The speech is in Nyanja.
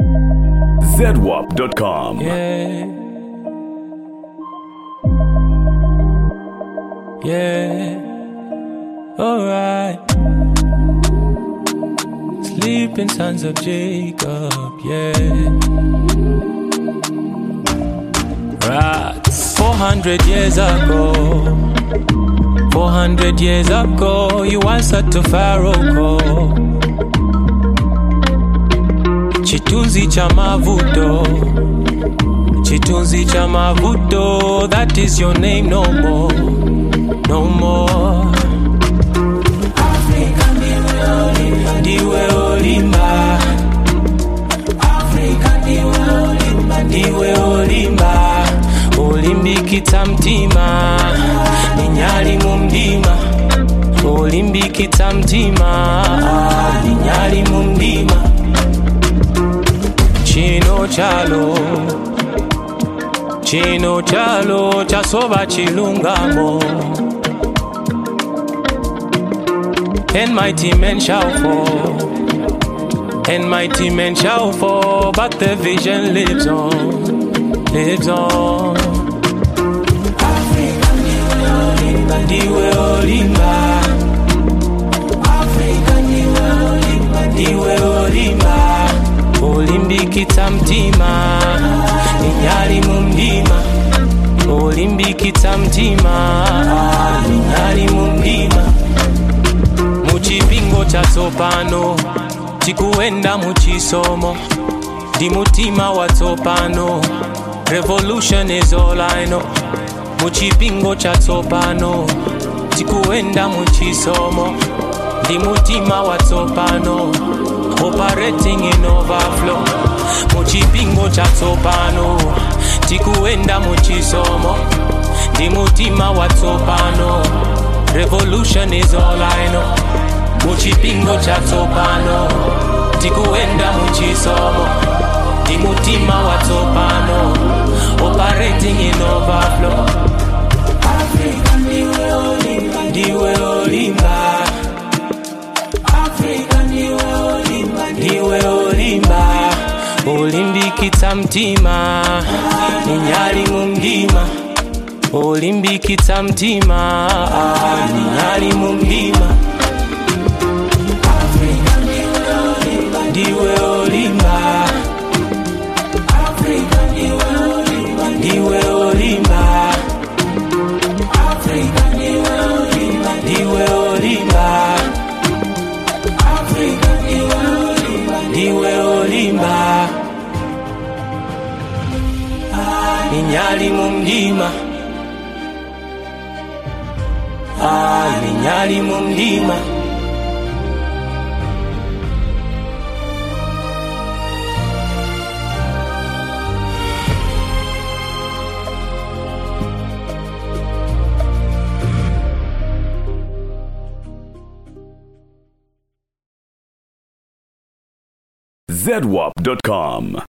ZWAP.com. Yeah. Yeah. Alright. Sleeping sons of Jacob. Yeah. Right. 400 years ago. 400 years ago, you answered to Pharaoh call. Chitunzi cha mavuto. Chitunzi cha mavuto. That is your name no more. No more. Africa ndiwe olimba. Ndiwe olimba. Africa ndiwe olimba. Ndiwe olimba. Olimbikita mtima. Ninyali mu mdima. Olimbikita mtima. Ninyali mu mdima. Chino chalo. Chino chalo chasoba chilungamo. And mighty men shall fall. And mighty men shall fall, but the vision lives on, lives on. Africa, ndiwe olimba. Africa, ndiwe olimba. Ndiwe olimba. Olimbikita mtima. Ninyali mu mdima. Olimbikita mtima. Ninyali mu mdima. muchipingo chatsopano tikuenda muchisomo ndi mutima watsopano revolution is all I know muchipingo chatsopano tikuenda muchisomo ndi mutima watsopano operating in overflow muchipingo chatsopano tikuenda muchisomo ndi mutima watsopano revolution is all I know muchipingo chatsopano tikuenda muchisomo ndi mutima watsopano operating in overflow Africa ndiwe olimba ndiwe olimba Africa ndiwe olimba ndiwe olimba olimbikitsa mtima ninyali mu mdima olimbikitsa mtima ninyali mu mdima Africa ndiwe olimba ndiwe olimba Africa ndiwe olimba ndiwe olimba Africa ndiwe olimba ndiwe olimba Africa ndiwe olimba ndiwe olimba ninyali mu mdima Ah, ninyali mu mdima ZWAP.com.